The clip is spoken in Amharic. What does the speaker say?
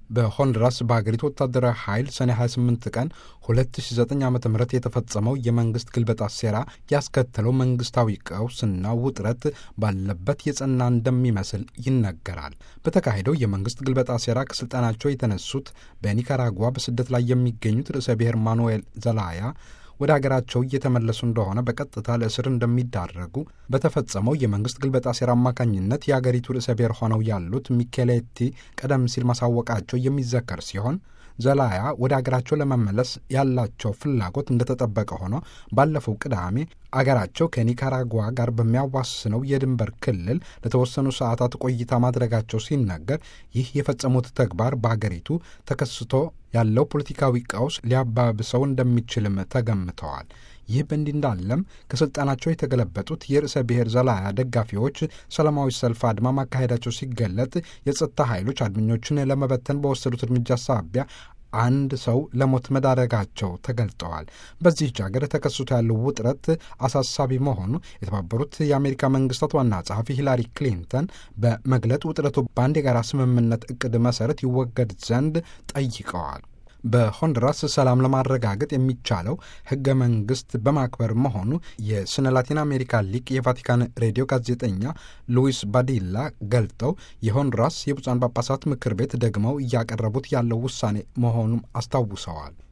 በሆንዱራስ በሀገሪቱ ወታደራዊ ኃይል ሰኔ 28 ቀን 2009 ዓ ም የተፈጸመው የመንግስት ግልበጣ ሴራ ያስከተለው መንግስታዊ ቀውስና ውጥረት ባለበት የጸና እንደሚመስል ይነገራል። በተካሄደው የመንግስት ግልበጣ ሴራ ከስልጣናቸው የተነሱት በኒካራጓ በስደት ላይ የሚገኙት ርዕሰ ብሔር ማኑኤል ዘላያ ወደ ሀገራቸው እየተመለሱ እንደሆነ በቀጥታ ለእስር እንደሚዳረጉ በተፈጸመው የመንግስት ግልበጣ ሴራ አማካኝነት የአገሪቱ ርዕሰ ብሔር ሆነው ያሉት ሚኬሌቲ ቀደም ሲል ማሳወቃቸው የሚዘከር ሲሆን ዘላያ ወደ አገራቸው ለመመለስ ያላቸው ፍላጎት እንደተጠበቀ ሆኖ ባለፈው ቅዳሜ አገራቸው ከኒካራጓ ጋር በሚያዋስነው የድንበር ክልል ለተወሰኑ ሰዓታት ቆይታ ማድረጋቸው ሲነገር ይህ የፈጸሙት ተግባር በአገሪቱ ተከስቶ ያለው ፖለቲካዊ ቀውስ ሊያባብሰው እንደሚችልም ተገምተዋል። ይህ በእንዲህ እንዳለም ከስልጣናቸው የተገለበጡት የርዕሰ ብሔር ዘላያ ደጋፊዎች ሰላማዊ ሰልፍ አድማ ማካሄዳቸው ሲገለጥ የጸጥታ ኃይሎች አድመኞችን ለመበተን በወሰዱት እርምጃ ሳቢያ አንድ ሰው ለሞት መዳረጋቸው ተገልጠዋል። በዚህች ሀገር ተከስቶ ያለው ውጥረት አሳሳቢ መሆኑ የተባበሩት የአሜሪካ መንግስታት ዋና ጸሐፊ ሂላሪ ክሊንተን በመግለጥ ውጥረቱ በአንድ የጋራ ስምምነት እቅድ መሰረት ይወገድ ዘንድ ጠይቀዋል። በሆንዱራስ ሰላም ለማረጋገጥ የሚቻለው ህገ መንግስት በማክበር መሆኑ የስነ ላቲን አሜሪካ ሊቅ የቫቲካን ሬዲዮ ጋዜጠኛ ሉዊስ ባዲላ ገልጠው የሆንዱራስ የብፁዓን ጳጳሳት ምክር ቤት ደግመው እያቀረቡት ያለው ውሳኔ መሆኑም አስታውሰዋል።